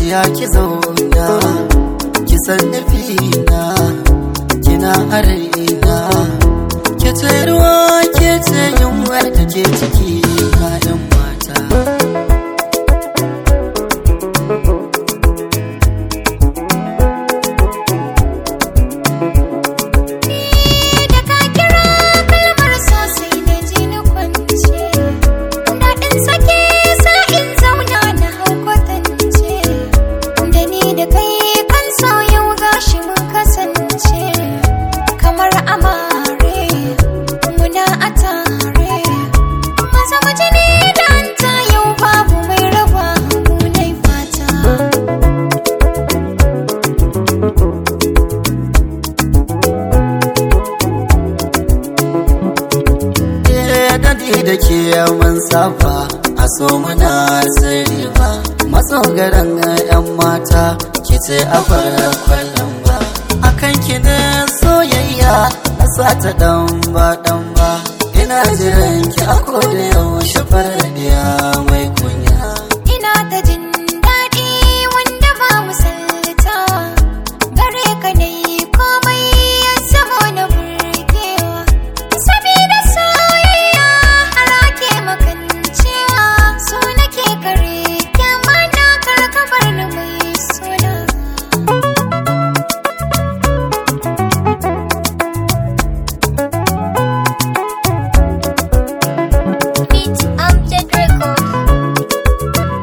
zuciya ki zauna ki san nufina kina a raina ke ce ruwa ke ce yunwar da ke ciki na yan mata da ka kira kalmar so sai na ji ni kwance daɗin sake sa in zauna na hau kwatance da ni da kai kan so yau gashi mun kasance kamar amare muna a tare maza waje ne da anta yau babu mai raba mu nai fata Eh, dadi da ke mun saba a so muna sirri ba matsogaran yan mata ke ce a fara kwallon ba akan ki ne soyayya na sata dan ba dan ba ina jiran ki a koda yaushe faradiya mai kunya Ina da jin daɗi wanda ba misalta gare ka na yi komai ya zama na burgewa sabida soyayya har ake makancewa so nake kare kyama na karkabar na mai suna Beat Amjad Record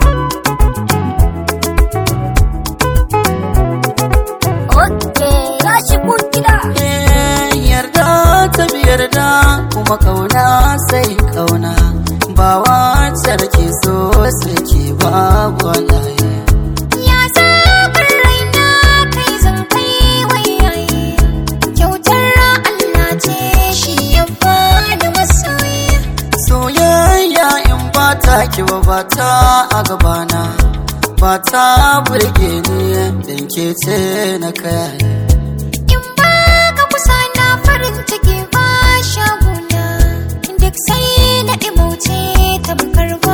Okay, gashi kun gida. Eh, yarda ta bi yarda kuma kauna sai kauna ba wacce da ke so sai ke babu wallahi Ya zaɓar raina kai zan kai wayaye. Kyautar Allah ce shi ya bani masoyi. soyayya in ba ta ki ba ba ta a gabana ba ta burge ni dan ke ce na kai In ba ka kusa na farin ciki ba shaguna. Duk sai na ɗimauce tamkar